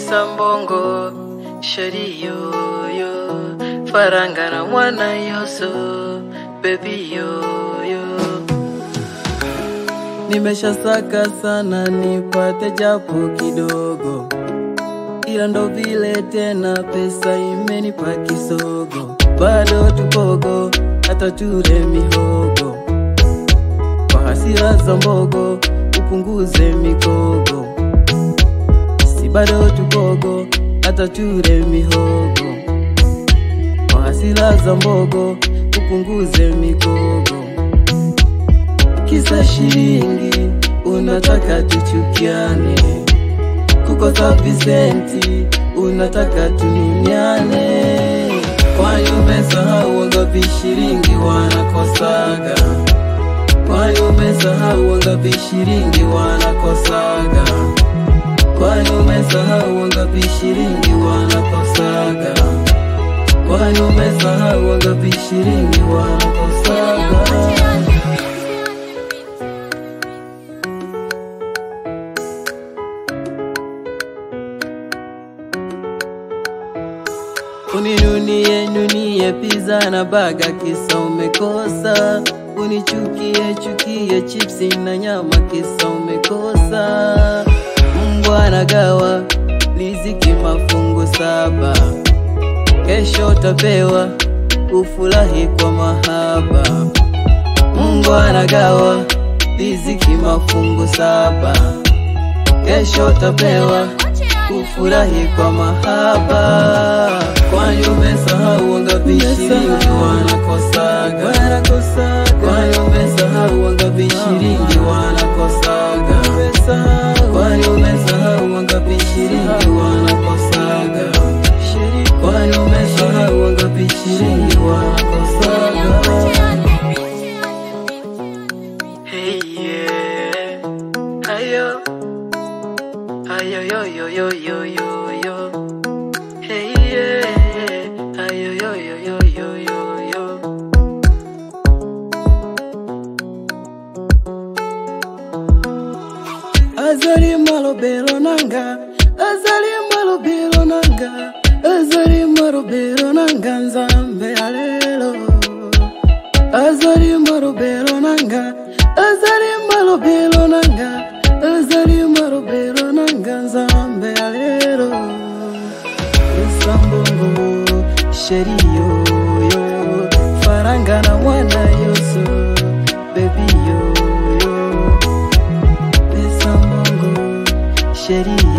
pesa mbongo sheri yoyo faranga na mwana yoso bebi yoyo Nimeshasaka sana nipate japo kidogo, ila ndo vile tena pesa imenipa kisogo. Bado tupogo hata ture mihogo, kwa hasira za mbogo upunguze mikogo. Si bado tupogo hata ture mihogo, kwa hasira za mbogo upunguze mikogo kisa shilingi unataka tuchukiane, kukosa visenti unataka tunyunyane. Kwani umesahau wangapi shilingi wanakosaga? Kwani umesahau wangapi shilingi wanakosaga? Kwani umesahau wangapi shilingi wanakosaga? Kwani umesahau wangapi shilingi wanakosaga? Uninunie nunie pizza na baga kisa umekosa, unichukie chukie chipsi na nyama kisa umekosa. Mbwa anagawa riziki mafungu saba, kesho utapewa ufurahi kwa mahaba. Mungu anagawa riziki mafungu saba, kesho utapewa ufurahi kwa mahaba. Kwani umesahau wangapi shilingi wanakosaga? Kwani umesahau wangapi shilingi wanakosaga? Kwani umesahau wangapi shilingi wanakosaga? Kwani umesahau wangapi shilingi wanakosaga? Hey yeah, ayo, ayo yo yo yo yo yo yo. Hey yeah, ayo yo yo yo yo yo yo. Azali malobelo nanga, azali malobelo nanga, azali malobelo nanga nzambe alelo. Azali malobelo nanga, azali malobelo nanga, azali malobelo nanga nzambe alelo. Esambongo sheri yoyo, faranga na mwana yoso, baby yoyo. Pesa mbongo, sheria